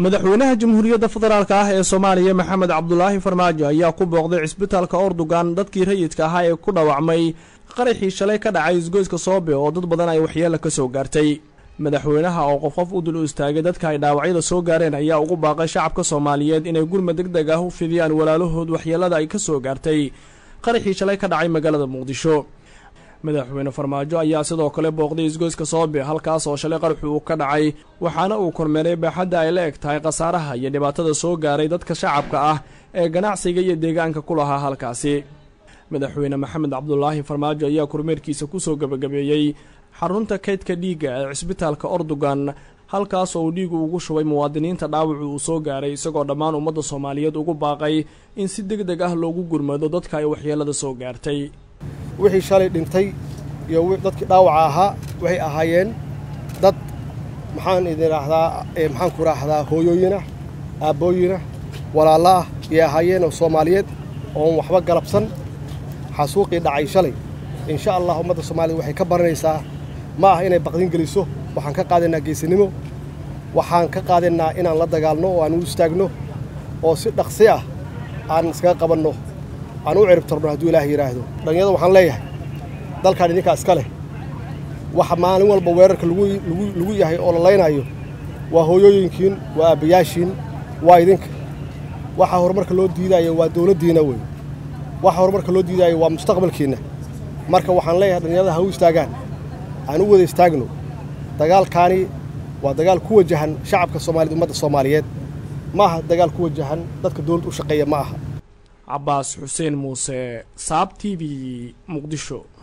madaxweynaha jamhuuriyadda federaalk ah ee soomaaliya maxamed cabdulaahi farmaajo ayaa ku booqday cisbitaalka ordogan dadkii rayidka ahaa ee ku dhawacmay qaraxii shalay ka dhacay isgoyska soobe oo dad badan ay waxyeelo ka soo gaartay madaxweynaha oo qof qof u dul istaagay dadka ay dhaawacyada soo gaareen ayaa ugu baaqay shacabka soomaaliyeed inay gurmad deg deg ah u fidiyaan walaalahood waxyeelada ay ka soo gaartay qaraxii shalay ka dhacay magaalada muqdisho madaxweyne farmaajo ayaa sidoo kale booqday isgoyska soobe halkaas oo shalay qaraxu uu ka dhacay waxaana uu kormeeray baaxadda ay la eg tahay khasaaraha iyo dhibaatada soo gaaray dadka shacabka ah ee ganacsiga iyo deegaanka ku lahaa halkaasi madaxweyne maxamed cabdulaahi farmaajo ayaa kormeerkiisa kusoo gebagabeeyey xarunta kaydka dhiigga ee cisbitaalka ordogan halkaas oo uu dhiigu ugu shubay muwaadiniinta dhaawacu uu soo gaaray isagoo dhammaan ummadda soomaaliyeed ugu baaqay in si deg deg ah loogu gurmado dadka ay waxyeelada soo gaartay wixii shalay dhintay iyo dadkii dhaawaca ahaa waxay ahaayeen dad maxaan idin raahdaa maxaan ku raahdaa hooyooyinah aabbooyinah walaalla ah iyay ahaayeen oo soomaaliyeed oon waxba galabsan xasuuqii dhacay shalay insha allah ummadda soomaaliyed waxay ka baranaysaa ma ah inay baqdin geliso waxaan ka qaadaynaa geesinimo waxaan ka qaadaynaa inaan la dagaalno oo aan u istaagno oo si dhaqsi ah aan iskaga qabanno aan u ciribtarno hadduu ilaah yidhaahdo dhallinyarada waxaan leeyahay dalkaan idinkaa iska leh waxa maalin walba weerarka lagu yahay oo la laynaayo waa hooyooyinkiin waa aabbayaashiin waa idinka waxa horumarka loo diidaayo waa dawladdiinna wey waxa horumarka loo diidaayo waa mustaqbalkiinna marka waxaan leeyahay dhallinyarada ha u istaagaan aan u wada istaagno dagaalkaani waa dagaal ku wajahan shacabka soomaaliyed ummadda soomaaliyeed ma aha dagaal ku wajahan dadka dawladda u shaqeeya ma aha cabaas xuseen muuse saab t v muqdisho